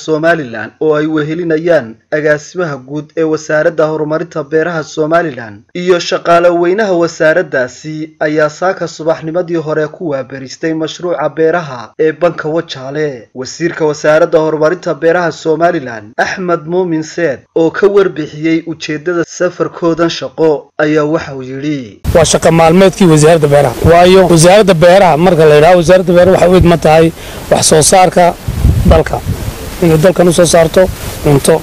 somalilan oo ay wehelinayaan agaasimaha guud ee wasaaradda horumarinta beeraha somalilan iyo shaqaale weynaha wasaaraddaasi ayaa saaka subaxnimadii hore ku waaberistay mashruuca beeraha ee banka wajaale wasiirka wasaaradda horumarinta beeraha somalilan axmed muumin seed oo ka warbixiyey ujeeddada safarkoodan shaqo ayaa waxauu yidhi waa shaqa maalmeedkii wasaaradda beeraha waayo wasaaradda beeraha marka la yidhaho wasaaradda beeraha waxay u idman tahay wax soo saarka dalka inay dalkan u soo saarto cunto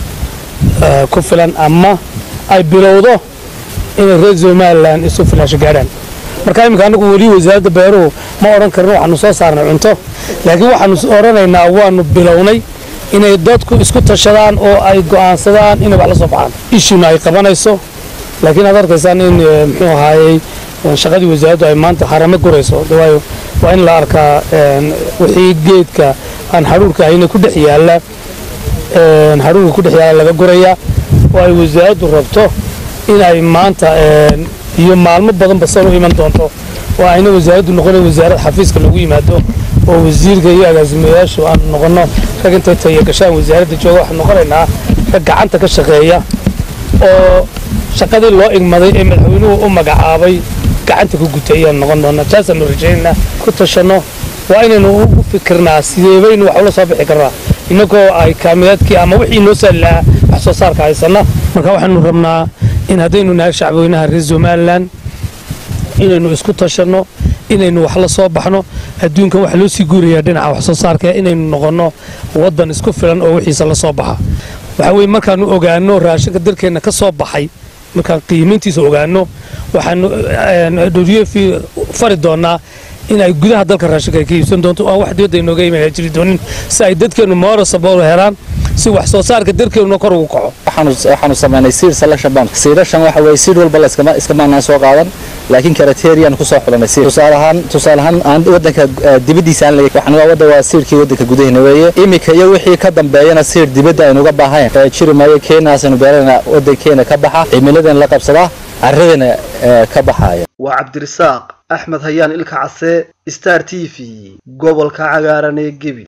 ku filan ama ay bilowdo inay reer somalilan isu filaasho gaadhaan marka iminka anagu weli wasaaradda beeruhu ma odhan karno waxaanu soo saarnay cunto laakiin waxaanu odhanaynaa waanu bilownay inay dadku isku tashadaan oo ay go'aansadaan inay wax la soo baxaan ishuna ay qabanayso laakiin aad arkaysaan in muxuu ahaayey shaqadii wasaaraddu ay maanta haramo gurayso waayo waa in la arkaa wixii geedka aan hadhuurka ahayna ku dhex yaalla hadhuurka ku dhex yaalla laga gurayaa oo ay wasaaraddu rabto in ay maanta iyo maalmo badanba san u iman doonto oo ayna wasaaraddu noqona wasaarad xafiiska lagu yimaado oo wasiirka iyo agaasimayaashu aan noqonno rag intay taya gashaan wasaaradda jooga waxaan noqonaynaa rag gacanta ka shaqeeya oo shaqadii loo igmaday ee madaxweynuhu u magacaabay gacanta ku gutay ayaan noqon doonaa taasaanu rajaynaynaa ku tashanno waa inaynu u fikirnaa sideebaynu wax ula soo bixi karnaa innagoo ay kaamiyaadkii ama wixii noo saali lahaa wax soo saarka haysanna marka waxaanu rabnaa in haddaynu nahay shacbweynaha reer somalilan inaynu isku tashanno inaynu wax la soo baxno adduunkan waxa loo sii guurayaa dhinaca wax soo saarka inaynu noqonno waddan isku filan oo wixiisa la soo baxa waxaa weye markaanu ogaano raashinka dalkeenna ka soo baxay markaan qiimayntiisa ogaano waxaanu dhoriye fari doonaa in ay gudaha dalka raashinka ay ka iibsan doonto aan wax dibadda inooga iman jiri doonin si ay dadkeennu moorasabol helaan si wax soo saarka dalkeennuna kor ugu kaco waxaanu samaynay siir selection bank siirashan waxa weeye siir walba la iskama iskamaanaan soo qaadan laakiin criterian ku soo xulanay siir tusaale ahaan tusaale ahaan aan waddanka dibaddiisa aan leeyahay waxaan waa wadda waa siirkii waddanka gudaheena weeye imika iyo wixii ka dambeeyana siir dibadda aynu uga baahayn jiri maayo keenaasaynu beerana waddankeena ka baxa cimiladan la qabsadaa carradana ka baxaaya waa cabdirisaaq axmed hayaan ilka case star t v gobolka cagaaran ee gebi